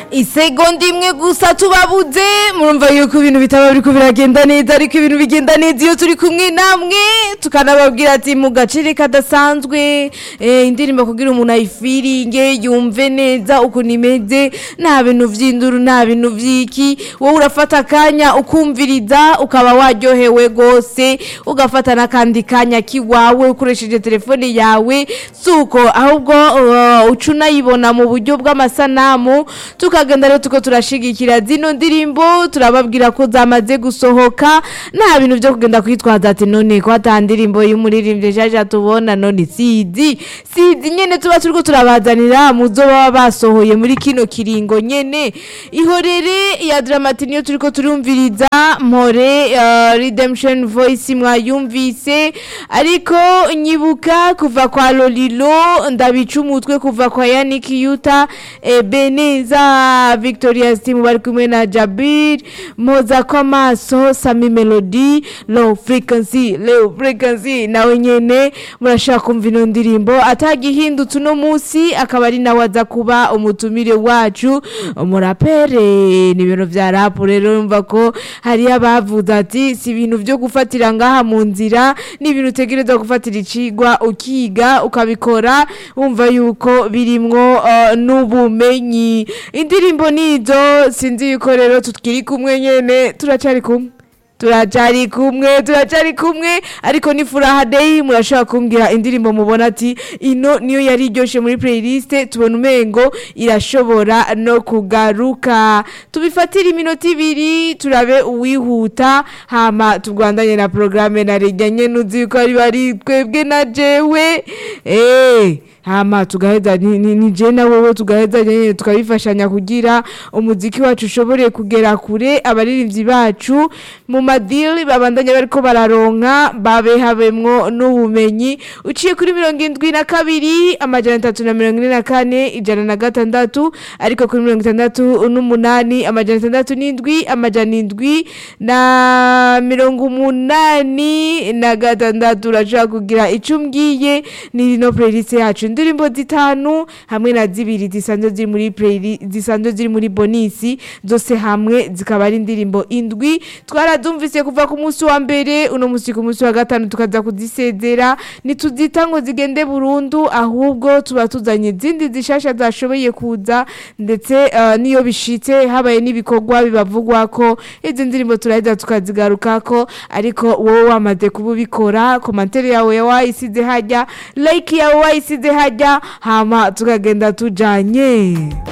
isegonda imwe gusa tubabuze murumva yuko ibintu bitaba biriko biragenda neza ariko ibintu bigenda neza iyo turi kumwe namwe tukanababwira ati mu gaciro kadasanzwe eh, indirimbo kugira umuntu ayifiringe yumve neza ukuntu imeze nta bintu vy'induru nta bintu vy'iki wowe urafata akanya ukumviriza ukaba waryohewe gose ugafata n'akandi kanya kiwawe ukoresheje telefone yawe suko ahubwo uh, uca unayibona mu buryo bw'amasanamu tukagenda rero tuko turashigikira zino ndirimbo turababwira ko zamaze gusohoka nta bintu byo kugenda kwitwaza ati none ko ata ndirimbo y'umuririmbyi jaja tubona none sizi sizi nyene tuba turiko turabazanira muzo baba basohoye muri kino kiringo nyene ihorere ya dramati niyo turiko turumviriza mpore uh, redemption voice mwayumvise ariko nyibuka kuva kwa lolilo ndabica umutwe kuva kwa yannick yuta ebeneza victoria stimu bari kumwe na jabir moza kw'amaso sami melody low frequency low frequency nawe nyene murashaka kumva ino ndirimbo atagihindutse uno munsi akaba ari nawe aza kuba umutumire wacu umurapere ni ibintu vya rapu rero yumva ko hariyo abavuze ati si ibintu vyo gufatira ngaha mu nzira ni ibintu utegerezwa gufatira icigwa ukiga ukabikora wumva yuko birimwo uh, n'ubumenyi indirimbo nizo sinzi yuko rero tukiri kumwe nyene turacari kumwe turacari kumwe turacari kumwe ariko ni furaha day murashobora kumbwira indirimbo mubona ati ino niyo yari iryoshe muri playlist tubona umengo irashobora no kugaruka tubifatire iminota ibiri turabe uwihuta hama tugwandanye na programme na rejya nyene uzi yuko ari bari twebwe na jewe eh hama tugaheza ni, ni, ni je na wewe tugaheza nyene tukabifashanya kugira umuziki wacu ushobore kugera kure abaririmbyi bacu mu madili babandanya bariko bararonka babe habemwo n'ubumenyi uciye kuri mirongo indwi na kabiri amajana atatu na mirongo ine na kane ijana na gatandatu ariko kuri mirongo itandatu n'umunani amajana atandatu n'indwi amajana indwi na mirongo umunani na gatandatu urashobora kugira ico umbwiye ni rino playlist yacu indirimbo zitanu hamwe na zibiri zisanzwe ziri muri playlist zisanzwe ziri muri bonisi zose hamwe zikaba ari indirimbo indwi twarazumvise kuva ku munsi wa mbere uno munsi ku munsi wa gatanu tukaza kuzisezera ntituzita ngo zigende burundu ahubwo tuba tuzanye izindi zishasha zashoboye kuza ndetse uh, niyo bishitse habaye n'ibikorwa bibavugwa ko izi ndirimbo turaheza tukazigarukako ariko wowe wamaze kuba ubikora komantere yawe wayisize hajya like yawe wayisize hajya hama tukagenda tujanye